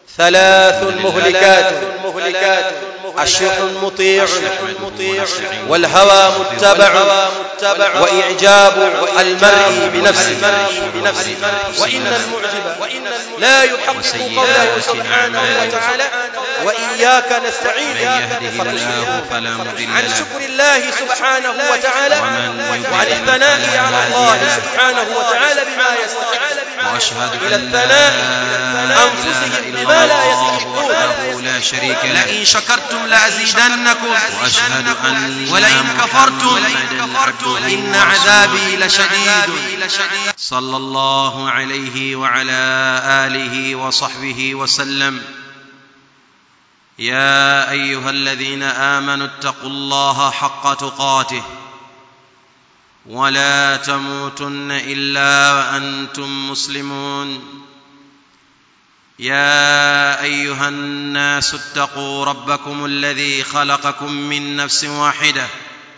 ثلاث مهلكات مهلكات الشح مطيع والهوى متبع وإعجاب المرء بنفسه وإن المعجب لا يحقق قوله سبحانه وتعالى وإياك نستعين فلا مضل عن له شكر الله سبحانه وتعالى ومن وعن يضلل الثناء فلا على هادي الله له. سبحانه وتعالى بما يستحق وأشهد إلى أن الثناء لا أنفسهم إله بما إلا لا الله يستحقون وحده لا شريك له لئن شكرتم لأزيدنكم وأشهد أن ولئن كفرتم محمداً عبده إن عذابي لشديد صلى الله عليه وعلى آله وصحبه وسلم يا أيها الذين آمنوا اتقوا الله حق تقاته ولا تموتن إلا وأنتم مسلمون يا أيها الناس اتقوا ربكم الذي خلقكم من نفس واحدة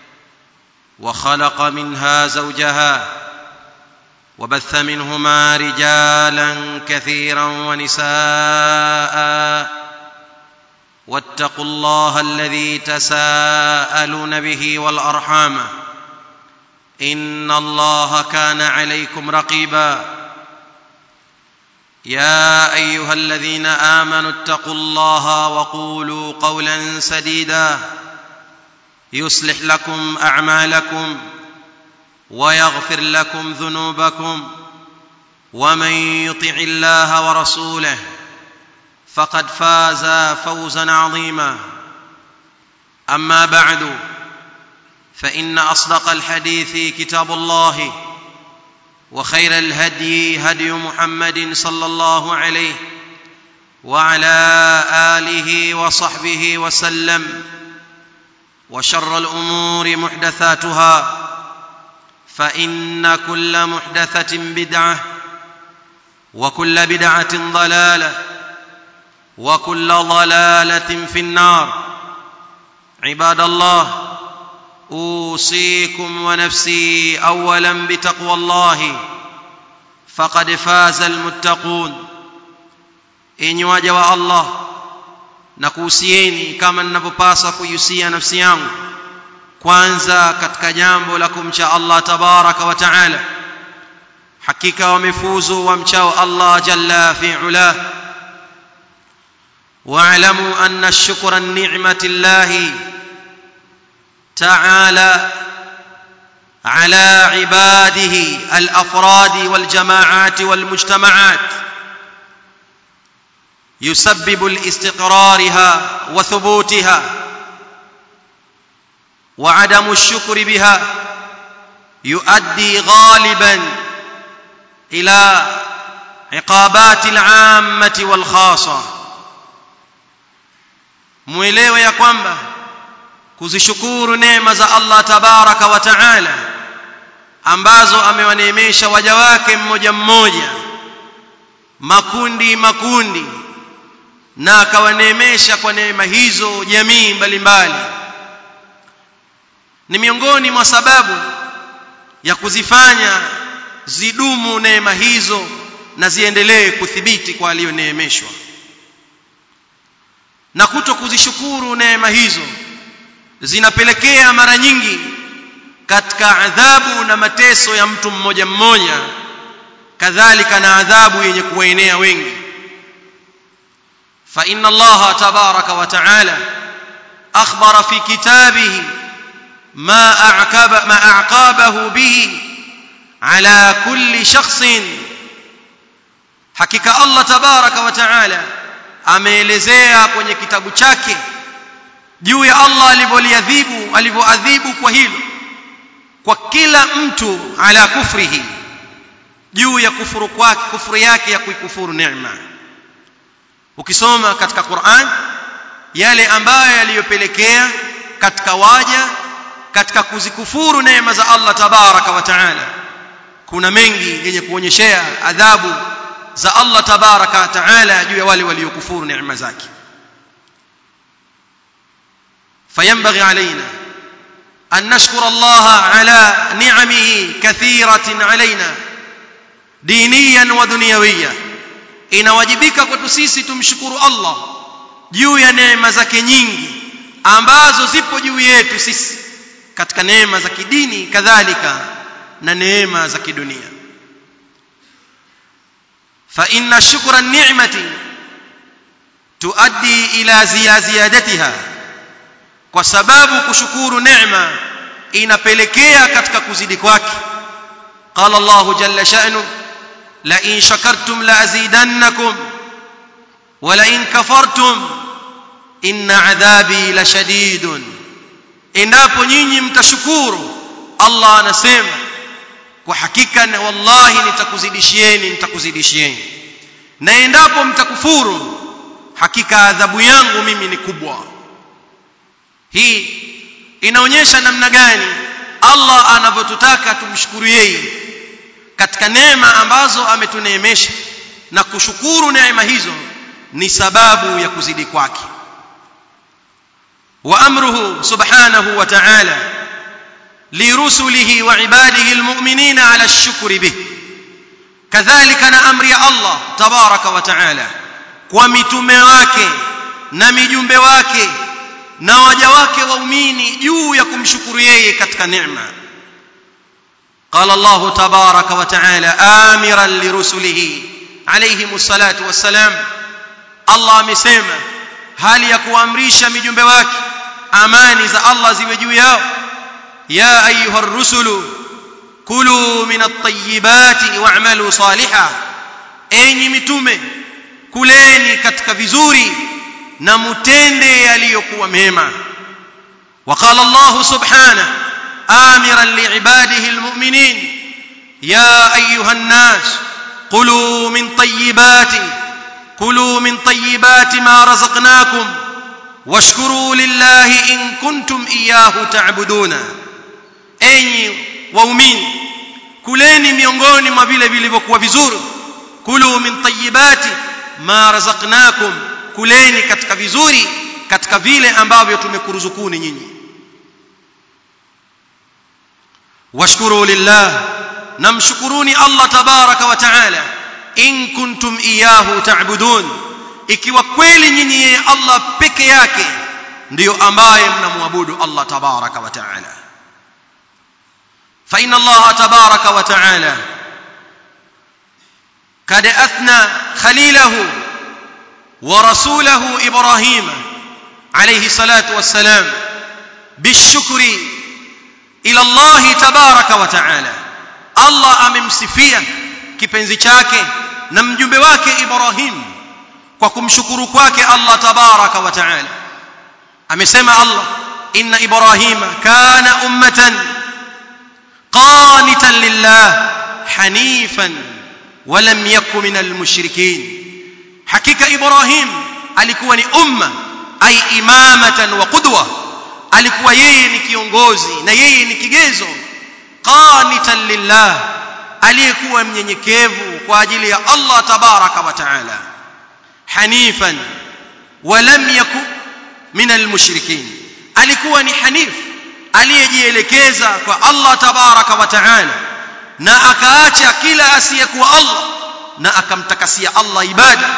وخلق منها زوجها وبث منهما رجالا كثيرا ونساء واتقوا الله الذي تساءلون به والارحام ان الله كان عليكم رقيبا يا ايها الذين امنوا اتقوا الله وقولوا قولا سديدا يصلح لكم اعمالكم ويغفر لكم ذنوبكم ومن يطع الله ورسوله فقد فاز فوزا عظيما اما بعد فان اصدق الحديث كتاب الله وخير الهدي هدي محمد صلى الله عليه وعلى اله وصحبه وسلم وشر الامور محدثاتها فان كل محدثه بدعه وكل بدعه ضلاله وكل ضلاله في النار عباد الله اوصيكم ونفسي اولا بتقوى الله فقد فاز المتقون enyi waja wa allah na kuhusieni kama ninavyopaswa kuihusia nafsi yangu kwanza katika jambo la kumcha allah tabaraka wa taala hakika wamefuzu wamchao allah jalla fi ulah واعلموا ان الشكر النعمه الله تعالى على عباده الافراد والجماعات والمجتمعات يسبب لاستقرارها وثبوتها وعدم الشكر بها يؤدي غالبا الى عقابات العامه والخاصه mwelewe ya kwamba kuzishukuru neema za Allah tabaraka wa taala ambazo amewaneemesha waja wake mmoja mmoja makundi makundi na akawaneemesha kwa neema hizo jamii mbalimbali ni miongoni mwa sababu ya kuzifanya zidumu neema hizo na ziendelee kuthibiti kwa aliyoneemeshwa na kuto kuzishukuru neema hizo zinapelekea mara nyingi katika adhabu na mateso ya mtu mmoja mmoja kadhalika na adhabu yenye kuwaenea wengi fa inna allaha tabaraka wa taala akhbara fi kitabihi ma a'qaba ma a'qabahu bihi ala kulli shakhsin hakika allah tabaraka wa taala ameelezea kwenye kitabu chake juu ya Allah alivyoliadhibu alivyoadhibu kwa hilo kwa kila mtu ala kufrihi juu ya kufuru kwake kufuru yake ya kuikufuru neema ukisoma katika Qur'an yale ambayo yaliyopelekea katika waja katika kuzikufuru neema za Allah tabaraka wa taala kuna mengi yenye kuonyeshea adhabu za Allah tabaraka wa taala juu ya wale waliokufuru neema zake فينبغي علينا أن نشكر الله على نعمه كثيرة علينا دينيا ودنيويا inawajibika kwetu sisi tumshukuru Allah juu ya neema zake nyingi ambazo zipo juu yetu sisi katika neema za kidini kadhalika na neema za kidunia fa inna shukra ni'mati tuaddi ila ziyadatiha kwa sababu kushukuru neema inapelekea katika kuzidi kwake qala Allah jalla sha'nu la in shakartum la azidannakum wa la in kafartum inna adhabi la shadidun endapo nyinyi mtashukuru Allah anasema kwa hakika na wallahi nitakuzidishieni nitakuzidishieni na endapo mtakufuru hakika adhabu yangu mimi ni kubwa hii inaonyesha namna gani Allah anavyotutaka tumshukuru yeye katika neema ambazo ametuneemesha na kushukuru neema hizo ni sababu ya kuzidi kwake wa amruhu subhanahu wa ta'ala lirusulihi wa ibadihi almu'minina ala ash-shukri bih kadhalika na amri ya Allah tabaraka wa ta'ala kwa mitume wake na mijumbe wake na waja wake waumini juu ya kumshukuru yeye katika neema قال الله تبارك وتعالى آمرا لرسله عليهم الصلاة والسلام الله amesema hali ya kuamrisha mijumbe wake amani za Allah ziwe juu yao ya ayuha rusulu kulu min at-tayyibati wa'malu salihan enyi mitume kuleni katika vizuri na mutende yaliyokuwa mema وقال الله سبحانه آمرا لعباده المؤمنين يا أيها الناس كلوا من طيبات كلوا من طيبات ما رزقناكم واشكروا لله إن كنتم إياه تعبدون أي waumini kuleni miongoni mwa vile vilivyokuwa vizuri kulu min tayyibati ma razaqnakum kuleni katika vizuri katika vile ambavyo tumekuruzukuni nyinyi washkuru lillah namshukuruni Allah tabaraka wa taala in kuntum iyahu ta'budun ikiwa kweli nyinyi yeye Allah peke yake ndiyo ambaye mnamwabudu Allah tabaraka wa taala fa inna Allah tabaraka wa taala kad athna khalilahu wa rasulahu Ibrahim alayhi salatu wassalam bishukri ila Allah tabaraka wa taala Allah amemsifia kipenzi chake na mjumbe wake Ibrahim kwa kumshukuru kwake Allah tabaraka wa taala amesema Allah inna Ibrahima kana ummatan qanitan lillah hanifan ولم يكن من المشركين حقيقه ابراهيم alikuwa ni umma ay imamatan wa qudwa alikuwa yeye ni kiongozi na yeye ni kigezo qanitan lillah aliyekuwa mnyenyekevu kwa ajili ya Allah tabaraka wa taala hanifan walam yakun min almushrikin alikuwa ni hanif aliyejielekeza kwa Allah tabaraka wa taala na akaacha kila asiyekuwa Allah na akamtakasia Allah ibada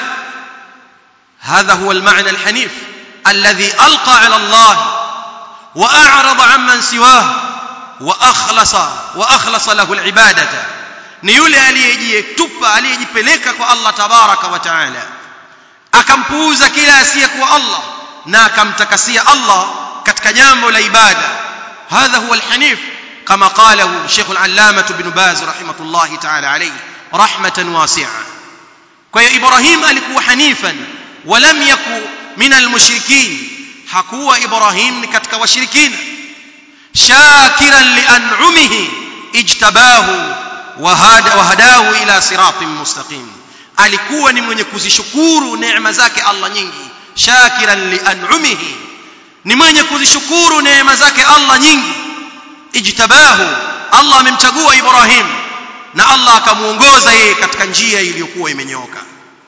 هذا هو المعنى الحنيف الذي ألقى على الله وأعرض عمن سواه وأخلص وأخلص له العبادة ni yule aliyejitupa aliyejipeleka kwa Allah tabaraka wa taala akampuuza kila asiyekuwa Allah na akamtakasia Allah katika jambo la ibada hadha huwa alhanif kama qalahu Sheikh al-Allamah Ibn Baz rahimahullah ta'ala alayhi rahmatan wasi'a kwa hiyo Ibrahim alikuwa hanifan walam yaku min almushrikin hakuwa Ibrahim ni katika washirikina shakiran li an'umihi ijtabahu wahadahu ila siratin mustaqim alikuwa ni mwenye kuzishukuru neema zake Allah nyingi shakiran li an'umihi ni mwenye kuzishukuru neema zake Allah nyingi ijtabahu Allah amemchagua Ibrahim na Allah akamuongoza yeye katika njia iliyokuwa imenyooka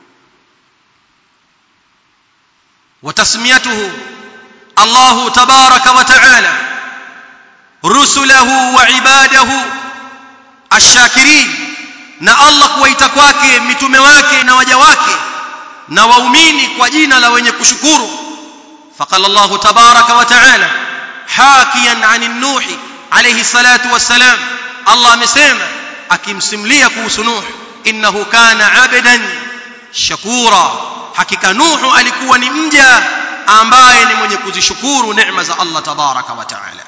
وتسميته الله تبارك وتعالى رسله وعباده الشاكرين na Allah kuwaita kwake mitume wake na waja wake na waumini kwa jina la wenye kushukuru faqala Allah tabaraka wa taala hakiyan an nuh alayhi salatu wassalam Allah amesema akimsimulia kuhusu Nuh innahu kana abdan shakura hakika Nuh alikuwa ni mja ambaye ni mwenye kuzishukuru neema za Allah tabaraka wa taala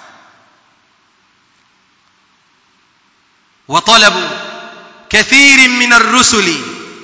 وطلبوا كثير من الرسل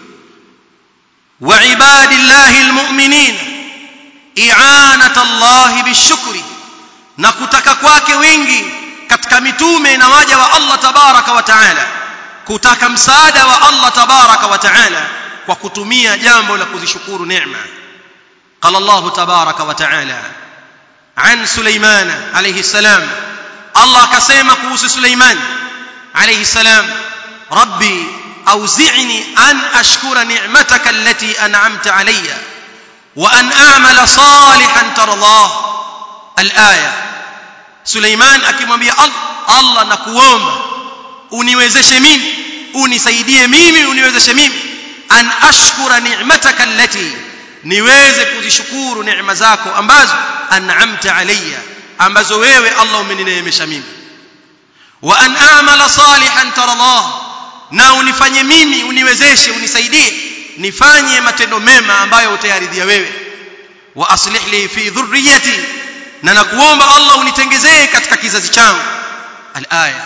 وعباد الله المؤمنين إعانة الله بالشكر نكتك kwake wengi katika mitume na waja wa Allah tabaraka wa taala kutaka msaada wa Allah tabaraka wa taala kwa kutumia jambo la kuzishukuru neema قال الله تبارك وتعالى عن سليمان عليه السلام الله كسيما كوس سليمان عليه السلام ربي أوزعني أن أشكر نعمتك التي أنعمت علي وأن أعمل صالحا ترضاه الآية سليمان akimwambia Allah na kuomba uniwezeshe mimi unisaidie mimi uniwezeshe mimi an ashkura ni'mataka allati niweze kuzishukuru neema zako ambazo an'amta alayya ambazo wewe Allah umenineemesha mimi wa an a'mala salihan tardah na unifanye mimi uniwezeshe unisaidie nifanye matendo mema ambayo utayaridhia wewe wa aslih li fi dhurriyyati na nakuomba Allah unitengezee katika kizazi changu al-aya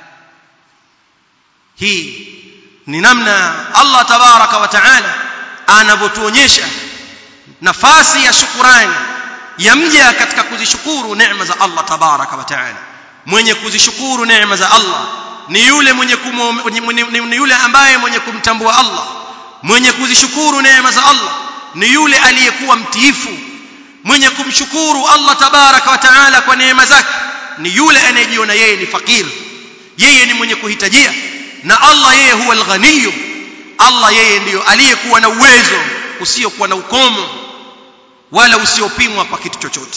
hii ni namna Allah tabaraka wa taala anavyotuonyesha nafasi ya shukurani ya mja katika kuzishukuru neema za Allah tabaraka wa taala mwenye kuzishukuru neema za Allah ni yule mwenye ni yule ambaye mwenye kumtambua Allah mwenye kuzishukuru neema za Allah ni yule aliyekuwa mtiifu mwenye kumshukuru Allah tabaraka wa taala kwa neema zake ni yule anayejiona yeye ni fakir yeye ni mwenye kuhitajia na Allah yeye huwa al-ghaniy Allah yeye ndiyo aliyekuwa na uwezo usiokuwa na ukomo wala usiopimwa kwa kitu chochote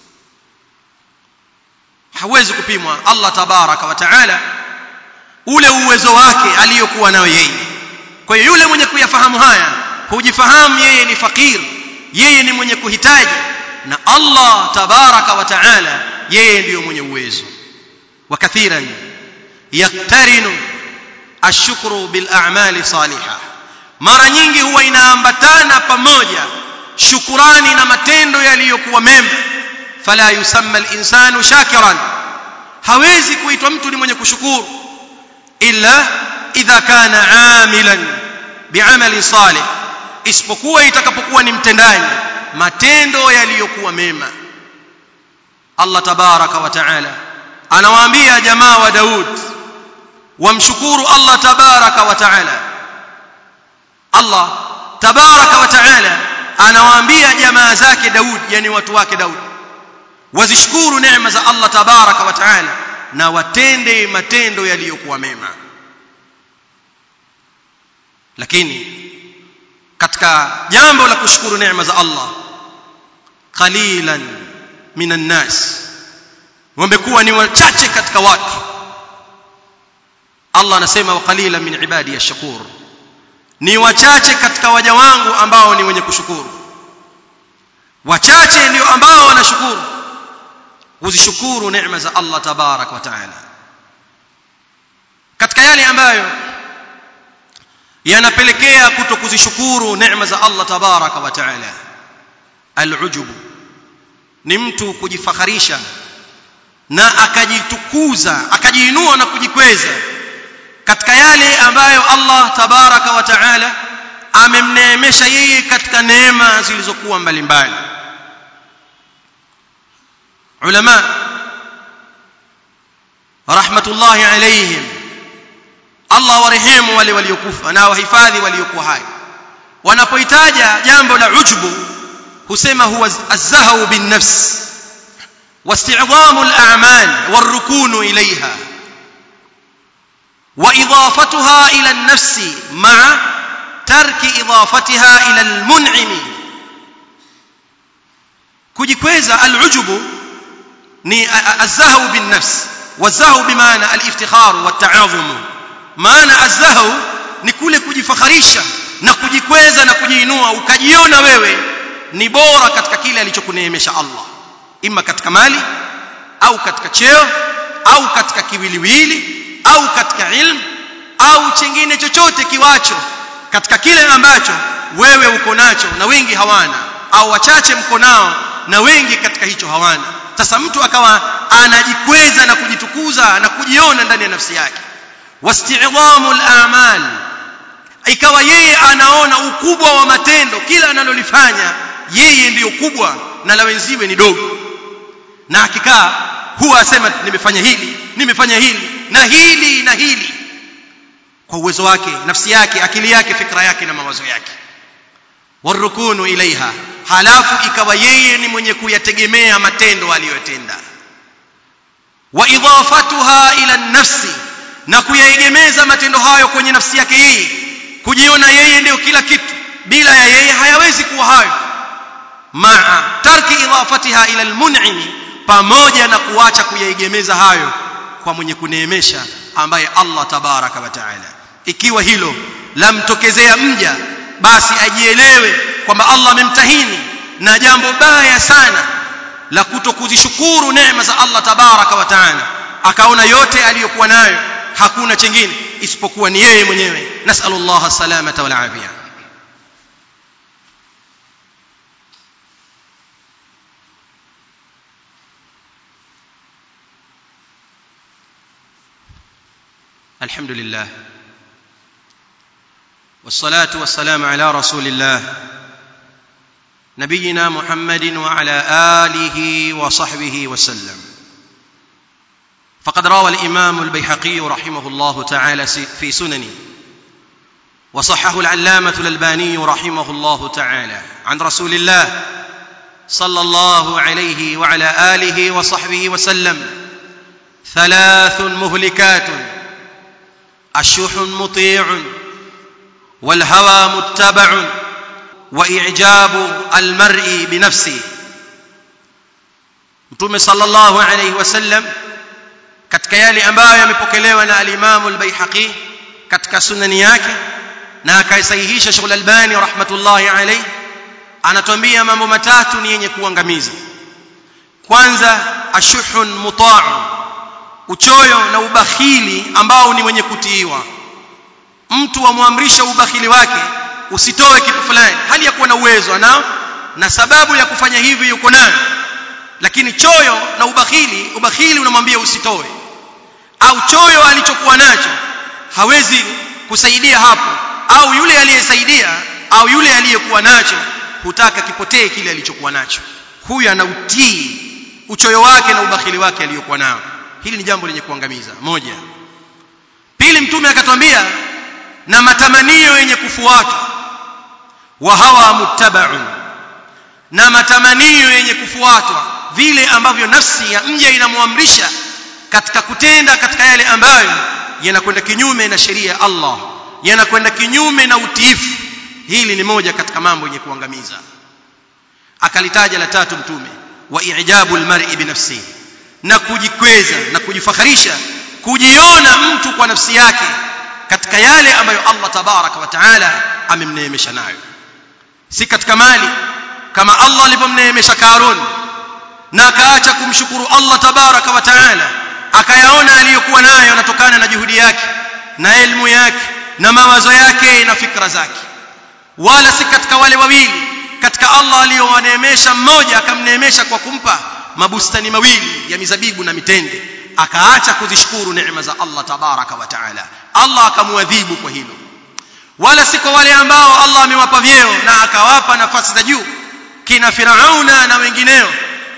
hawezi kupimwa Allah tabaraka wa taala ule uwezo wake aliyokuwa nayo yeye kwa hiyo yule mwenye kuyafahamu haya hujifahamu yeye ni fakir yeye ni mwenye kuhitaji na Allah tabaraka wa taala yeye ndiyo mwenye uwezo wa kathiran yaktarinu ashukru bil a'mali salihah mara nyingi huwa inaambatana pamoja shukurani na matendo yaliyokuwa mema fala yusamma al-insanu shakiran hawezi kuitwa mtu ni mwenye kushukuru illa idha kana amilan bi'amali salih isipokuwa itakapokuwa ni mtendaji matendo yaliyokuwa mema Allah tabaraka wa taala anawaambia jamaa wa Daud wamshukuru Allah tabaraka wa taala Allah tabaraka wa taala anawaambia jamaa zake Daud yani watu wake Daud wazishukuru neema za Allah tabaraka wa taala na watende matendo yaliyokuwa mema lakini katika jambo la kushukuru neema za Allah qalilan minan nas wamekuwa ni wachache katika watu Allah anasema wa qalilan min ibadi ash-shakur ni wachache katika waja wangu ambao ni wenye kushukuru wachache ndio ambao wanashukuru kuzishukuru neema za Allah tabarak wa taala katika yale ambayo yanapelekea kuto kuzishukuru neema za Allah tabarak wa taala al-ujub ni mtu kujifakharisha na akajitukuza akajiinua na kujikweza katika yale ambayo Allah tabaraka wa taala amemneemesha yeye katika neema zilizokuwa mbalimbali ulama rahmatullahi alayhim Allah warehemu wale waliokufa na wahifadhi waliokuwa hai wanapoitaja jambo la ujbu husema huwa az-zahwu bin nafs واستعظام الأعمال والركون إليها وإضافتها إلى النفس مع ترك إضافتها إلى المنعم kujikweza al'ujubu ni az-zahwu bin nafs waz-zahwu bimaana al-iftikhar wat-ta'azum maana az-zahwu ni kule kujifakharisha na kujikweza na kujiinua ukajiona wewe ni bora katika kile alichokuneemesha Allah ima katika mali au katika cheo au katika kiwiliwili au katika ilmu au chengine chochote kiwacho katika kile ambacho wewe uko nacho na wengi hawana au wachache mko nao na wengi katika hicho hawana sasa mtu akawa anajikweza na kujitukuza na kujiona ndani ya nafsi yake wasti'dhamu al-a'mal ikawa yeye anaona ukubwa wa matendo kila analolifanya yeye ndiyo kubwa na la wenziwe ni dogo na akikaa huwa asema nimefanya hili nimefanya hili na hili na hili kwa uwezo wake nafsi yake akili yake fikra yake na mawazo yake warukunu ilaiha halafu ikawa yeye ni mwenye kuyategemea matendo aliyotenda wa idafatuha ila nafsi na kuyaegemeza matendo hayo kwenye nafsi yake yeye kujiona yeye ndio kila kitu bila ya yeye hayawezi kuwa hayo maa tarki idafatiha ila almun'im pamoja na kuacha kuyaegemeza hayo kwa mwenye kuneemesha ambaye Allah tabaraka wa taala ikiwa hilo lamtokezea mja basi ajielewe kwamba Allah amemtahini na jambo baya sana la kutokuzishukuru neema za Allah tabaraka wa taala akaona yote aliyokuwa nayo hakuna chengine isipokuwa ni yeye mwenyewe nasallallahu salamata wal afia الحمد لله والصلاه والسلام على رسول الله نبينا محمد وعلى اله وصحبه وسلم فقد روى الامام البيهقي رحمه الله تعالى في سننه وصححه العلامه الالباني رحمه الله تعالى عن رسول الله صلى الله عليه وعلى اله وصحبه وسلم ثلاث مهلكات الشح مطيع والهوى متبع واعجاب المرء بنفسه mtume sallallahu alayhi wasallam katika yale ambayo yamepokelewa na al-Imam al-Baihaqi katika sunani yake na akaisahihisha Sheikh al-Albani rahmatullahi alayhi anatuambia mambo matatu ni yenye kuangamiza kwanza ashuhun muta'un uchoyo na ubakhili ambao ni wenye kutiiwa mtu amwamrisha ubakhili wake usitoe kitu fulani hali ya kuwa na uwezo anao na sababu ya kufanya hivi yuko nayo lakini choyo na ubakhili ubakhili unamwambia usitoe au choyo alichokuwa nacho hawezi kusaidia hapo au yule aliyesaidia au yule aliyekuwa nacho hutaka kipotee kile alichokuwa nacho huyu anautii uchoyo wake na ubakhili wake aliyokuwa nao hili ni jambo lenye kuangamiza moja pili mtume akatwambia na matamanio yenye kufuatwa wa hawa muttabaun na matamanio yenye kufuatwa vile ambavyo nafsi ya mja inamwamrisha katika kutenda katika yale ambayo yanakwenda kinyume na sheria ya Allah yanakwenda kinyume na utiifu hili ni moja katika mambo yenye kuangamiza akalitaja la tatu mtume wa i'jabu almar'i binafsihi na kujikweza na kujifakharisha kujiona mtu kwa nafsi yake katika yale ambayo Allah tabaraka wa taala amemneemesha nayo si katika mali kama Allah alivyomneemesha Karun na akaacha kumshukuru Allah tabaraka wa taala akayaona aliyokuwa nayo yanatokana na juhudi yake na elimu yake na mawazo yake na fikra zake wala si katika wale wawili katika Allah aliyowaneemesha mmoja akamneemesha kwa kumpa mabustani mawili ya mizabibu na mitende akaacha kuzishukuru neema za Allah tabaraka wa taala Allah akamwadhibu kwa hilo wala si kwa wale ambao Allah amewapa vyeo na akawapa nafasi za juu kina Firauna na wengineo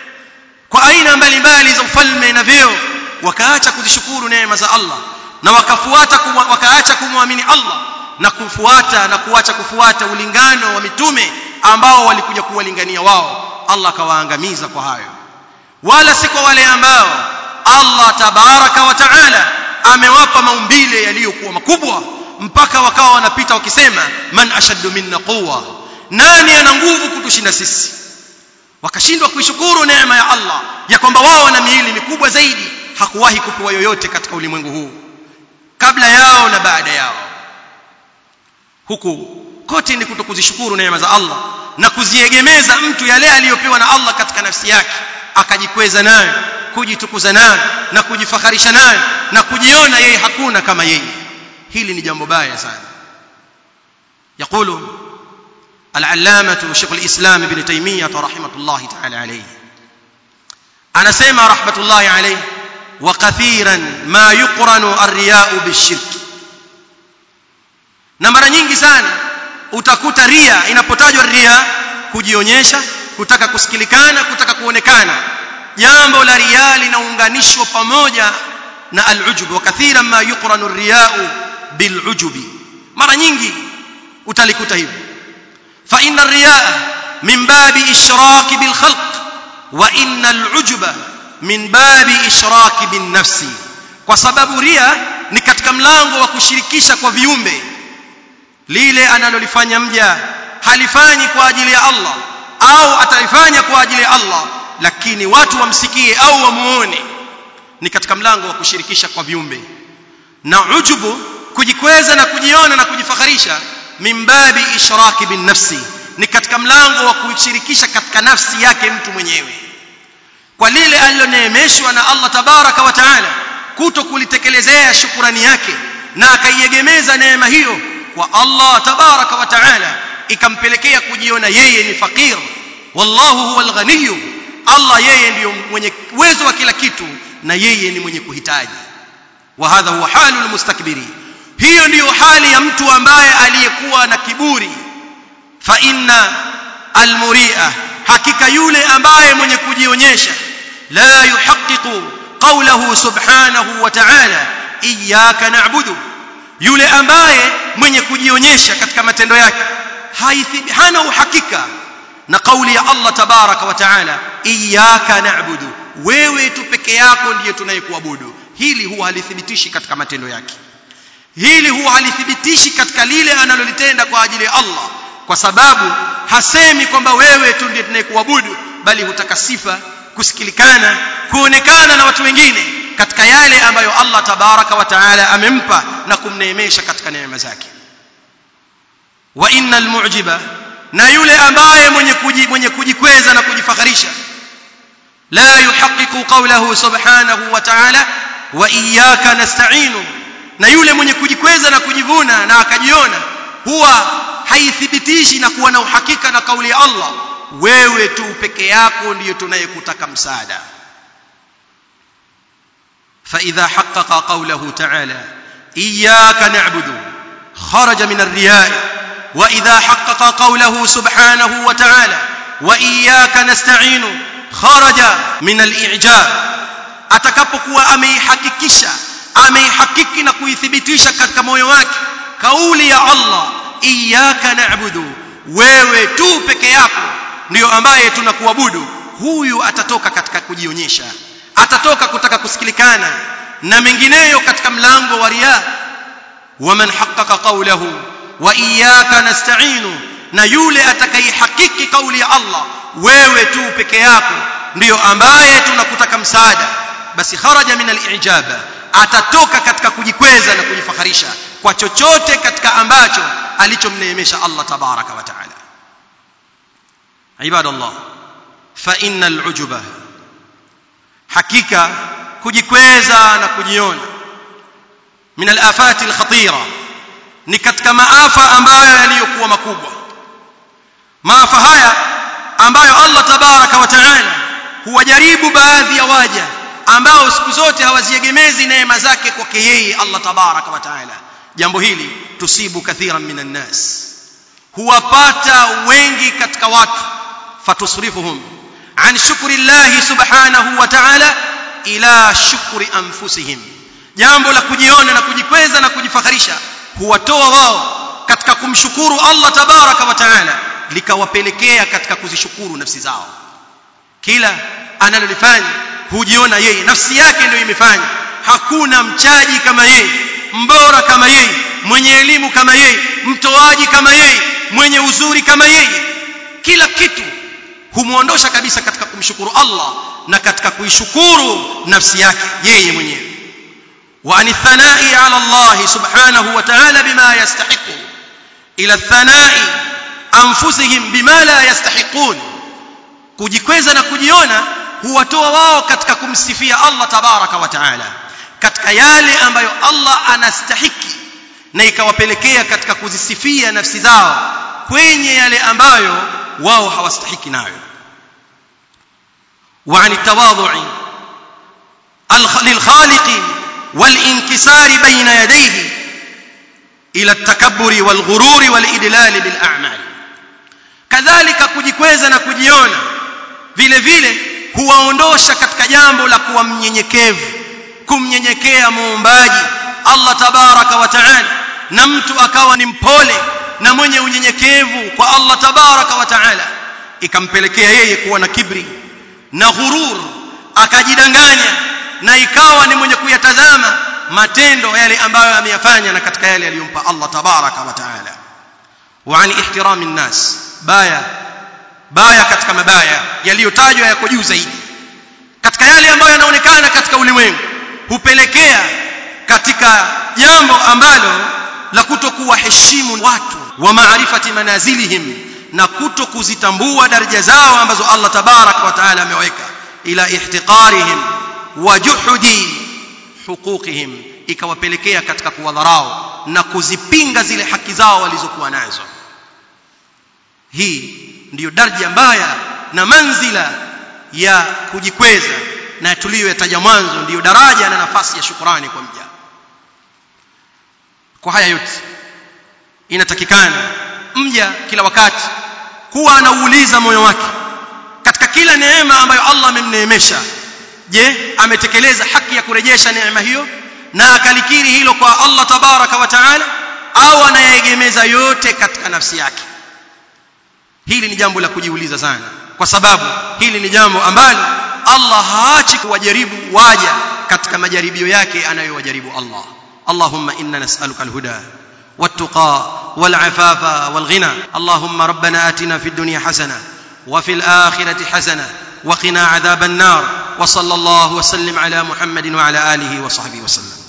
kwa aina mbalimbali za ufalme na vyeo wakaacha kuzishukuru neema za Allah na wakafuata kumwa, wakaacha kumwamini Allah na kufuata na kuacha kufuata ulingano wa mitume ambao walikuja kuwalingania wao Allah akawaangamiza kwa hayo wala si kwa wale ambao Allah tabaraka wa taala amewapa maumbile yaliyokuwa makubwa mpaka wakawa wanapita wakisema man ashaddu minna quwwa nani ana nguvu kutushinda sisi wakashindwa kuishukuru neema ya Allah ya kwamba wao wana miili mikubwa zaidi hakuwahi kupewa yoyote katika ulimwengu huu kabla yao na baada yao huku kote ni kutokuzishukuru neema za Allah na kuziegemeza mtu yale aliyopewa na Allah katika nafsi yake akajikweza nayo kujitukuza nayo na kujifaharisha nayo na kujiona yeye hakuna kama yeye hili ni jambo baya sana يقول العلامة شيخ الإسلام ابن تيمية رحمة الله تعالى عليه أنا سيما رحمة الله عليه وكثيرا ما يقرن الرياء بالشرك na mara nyingi sana utakuta ria inapotajwa ria kujionyesha kutaka kusikilikana kutaka kuonekana jambo la ria linaunganishwa pamoja na al-ujub wa kathiran ma yuqranu ar-riya'u bil-ujubi mara nyingi utalikuta hivyo fa inna ar-riya'a min babi ishraki bil khalq wa inna al-ujuba min babi ishraki bin nafsi kwa sababu ria ni katika mlango wa kushirikisha kwa viumbe lile analolifanya mja halifanyi kwa ajili ya Allah au atalifanya kwa ajili ya Allah lakini watu wamsikie au wamuone ni katika mlango wa kushirikisha kwa viumbe na ujubu kujikweza na kujiona na kujifaharisha mimbabi ishraki bin nafsi ni katika mlango wa kushirikisha katika nafsi yake mtu mwenyewe kwa lile aliloneemeshwa na Allah tabaraka wa taala kuto kulitekelezea shukurani yake na akaiegemeza neema hiyo kwa Allah tabaraka wa taala ikampelekea kujiona yeye ni fakir wallahu huwal ghaniy Allah yeye ndiyo mwenye uwezo wa kila kitu na yeye ni mwenye kuhitaji wa hadha huwa halul mustakbiri hiyo ndiyo hali ya mtu ambaye aliyekuwa na kiburi fa inna almuria hakika yule ambaye mwenye kujionyesha la yuhaqqiqu qawlahu subhanahu wa ta'ala iyyaka na'budu yule ambaye mwenye kujionyesha katika matendo yake hana uhakika na kauli ya Allah tabaraka wa taala iyyaka na'budu wewe tu peke yako ndiye tunayekuabudu hili huwa halithibitishi katika matendo yake hili huwa halithibitishi katika lile analolitenda kwa ajili ya Allah kwa sababu hasemi kwamba wewe tu ndiye tunayekuabudu bali hutaka sifa kusikilikana kuonekana na watu wengine katika yale ambayo Allah tabaraka wa taala amempa na kumneemesha katika neema zake wa innal mu'jiba na yule ambaye mwenye kuji, mwenye kujikweza na kujifaharisha la yuhaqqiqu qawlahu subhanahu wa ta'ala wa iyyaka nasta'inu na yule mwenye kujikweza na kujivuna na akajiona huwa haithibitishi na kuwa na uhakika na kauli ya Allah wewe tu peke yako ndiyo tunayekutaka msaada فإذا حقق قوله تعالى إياك نعبد خرج من الرياء وإذا حقق قوله سبحانه وتعالى وإياك نستعين خرج من الإعجاب atakapokuwa ameihakikisha ameihakiki na kuithibitisha katika moyo wake kauli ya Allah iyyaka na'budu wewe tu peke yako ndiyo ambaye tunakuabudu huyu atatoka katika kujionyesha atatoka kutaka kusikilikana na mengineyo katika mlango wa riya waman haqqaqa qawlahu wa iyyaka nasta'inu na yule atakayehakiki kauli ya Allah wewe tu peke yako ndiyo ambaye tunakutaka msaada basi kharaja min al-i'jaba atatoka katika kujikweza na kujifaharisha kwa chochote katika ambacho alichomneemesha Allah tabaraka wa taala ibadallah fa innal ujuba hakika kujikweza na kujiona min al-afati al-khatira ni katika maafa ambayo yaliyokuwa makubwa maafa haya ambayo Allah tabaraka wa taala huwajaribu baadhi ya waja ambao siku zote hawaziegemezi neema zake kwake yeye Allah tabaraka wa taala jambo hili tusibu kathiran minan nas huwapata wengi katika watu fatusrifuhum an shukri Allah subhanahu wa ta'ala ila shukri anfusihim jambo la kujiona na kujikweza na kujifaharisha huwatoa wao katika kumshukuru Allah tabaraka wa taala likawapelekea katika kuzishukuru nafsi zao kila analolifanya hujiona yeye nafsi yake ndio imefanya hakuna mchaji kama yeye mbora kama yeye mwenye elimu kama yeye mtoaji kama yeye mwenye uzuri kama yeye kila kitu humuondosha kabisa katika kumshukuru Allah na katika kuishukuru nafsi yake yeye mwenyewe wa anithanai ala Allah subhanahu wa ta'ala bima yastahiqu ila thanai anfusihim bima la yastahiqun kujikweza na kujiona huwatoa wao katika kumsifia Allah tabaraka wa taala katika yale ambayo Allah anastahiki na ikawapelekea katika kuzisifia nafsi zao kwenye yale ambayo wao hawastahiki nayo وعن التواضع للخالق والانكسار بين يديه إلى التكبر والغرور والإدلال بالأعمال كذلك kujikweza na kujiona vile vile huwaondosha katika jambo la kuwa mnyenyekevu kumnyenyekea muumbaji Allah tabaraka wa taala na mtu akawa ni mpole na mwenye unyenyekevu kwa Allah tabaraka wa taala ikampelekea yeye kuwa na kibri na ghurur akajidanganya na ikawa ni mwenye kuyatazama matendo yale ambayo ameyafanya na katika yale aliyompa Allah tabaraka wa taala wa an ihtirami nnas baya baya katika mabaya yaliyotajwa yako juu zaidi katika yale ambayo yanaonekana katika ulimwengu hupelekea katika jambo ambalo la kutokuwa heshimu watu wa maarifati manazilihim na kuto kuzitambua daraja zao ambazo Allah tabarak wa taala ameweka ila ihtiqarihim wa juhudi huquqihim ikawapelekea katika kuwadharau na kuzipinga zile haki zao walizokuwa nazo hii ndiyo daraja mbaya na manzila ya kujikweza na tuliyoyataja mwanzo ndiyo daraja na nafasi ya shukrani kwa mja kwa haya yote inatakikana mja kila wakati kuwa anauuliza moyo wake katika kila neema ambayo Allah amemneemesha je ametekeleza haki ya kurejesha neema hiyo na akalikiri hilo kwa Allah tabaraka wa taala au anayegemeza yote katika nafsi yake hili ni jambo la kujiuliza sana kwa sababu hili ni jambo ambalo Allah haachi kuwajaribu waja katika majaribio yake anayowajaribu Allah Allahumma inna nas'aluka al-huda والتقى والعفاف والغنى اللهم ربنا آتنا في الدنيا حسنة وفي الآخرة حسنة وقنا عذاب النار وصلى الله وسلم على محمد وعلى آله وصحبه وسلم